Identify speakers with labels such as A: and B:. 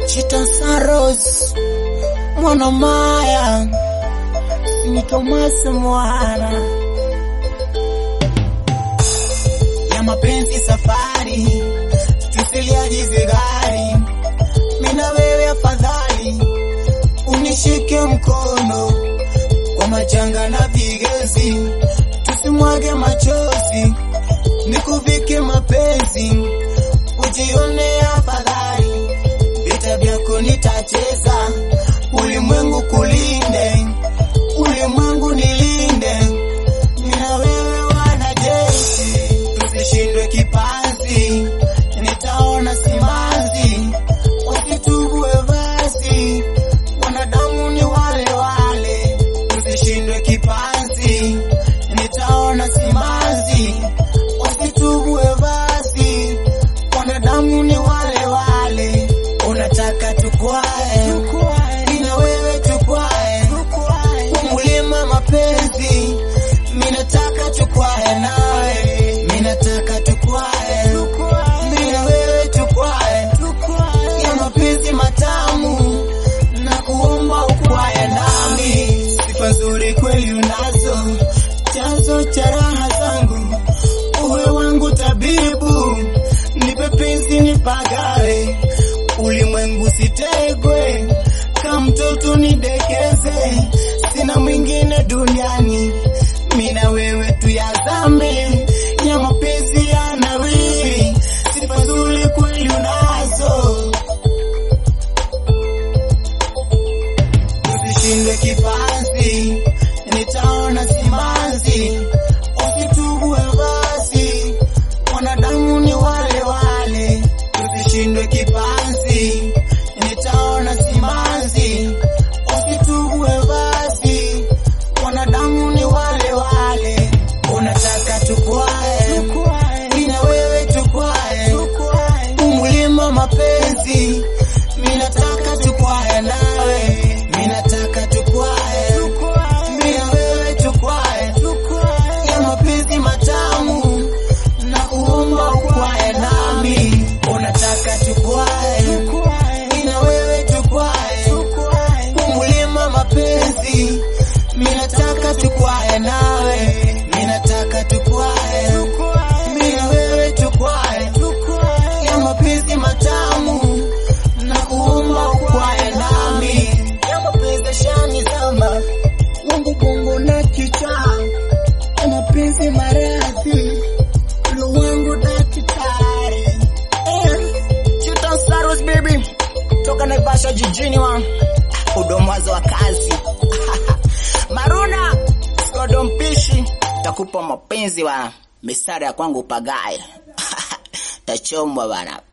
A: Chita Saros mwana Maya ni Thomas mwana ya mapenzi safari tusiliajize gari mina wewe afadhali unishike mkono kwa majanga na vigezi tusimwage machozi nikuvike mapenzi ujione afadhali vita vyako nitacheza ulimwengu kulinde ulimwengu nilinde mina wewe wanajeshi tusishindwe kipazi nitaona simanzi wasitubue basi wanadamu ni wale wale tusishindwe kipazi nitaona simanzi wasitubue basi wanadamu ni wale wale unataka tukwae mina wewe tukwae umulima mapenzi minataka tukwae nawe minataka tukwae mina wewe tukwae ya mapenzi matamu na kuomba ukwae nami sifa nzuri kweli unazo chanzo cha raha zangu uwe wangu tabibu nipe penzi nipagawe ulimwengu sitegwe kama mtoto nidekeze sina mwingine duniani mina wewe tuyazame ya mapenzi ya nawiri sifa nzuri kweli unazo usishindwe kipazi nitaona simanzi usitubue basi wanadamu ni wale wale usishindwe kipazi nitaona simanzi usitubue basi wanadamu ni wale wale unataka tukwae mina wewe tukwae umulima mapenzi minataka tukwae nawe minataka tukwae mina wewe tukwae ya mapenzi matamu na kuomba ukwae nami unataka tukwae mina wewe tukwae umulima mapenzi minataka tukwae nawe minataka tukwae mina wewe tukwae ya mapenzi matamu na kuomba ukwae nami ya mapenzi shani zama wangu bongo na kichaa ya mapenzi maradhi lo wangu daktari eh, Chita Saros baby toka Naivasha jijini wa udomwazo wa kazi Maruna Skodo mpishi takupa mapenzi wa misara ya kwangu pagaye tachomwa bana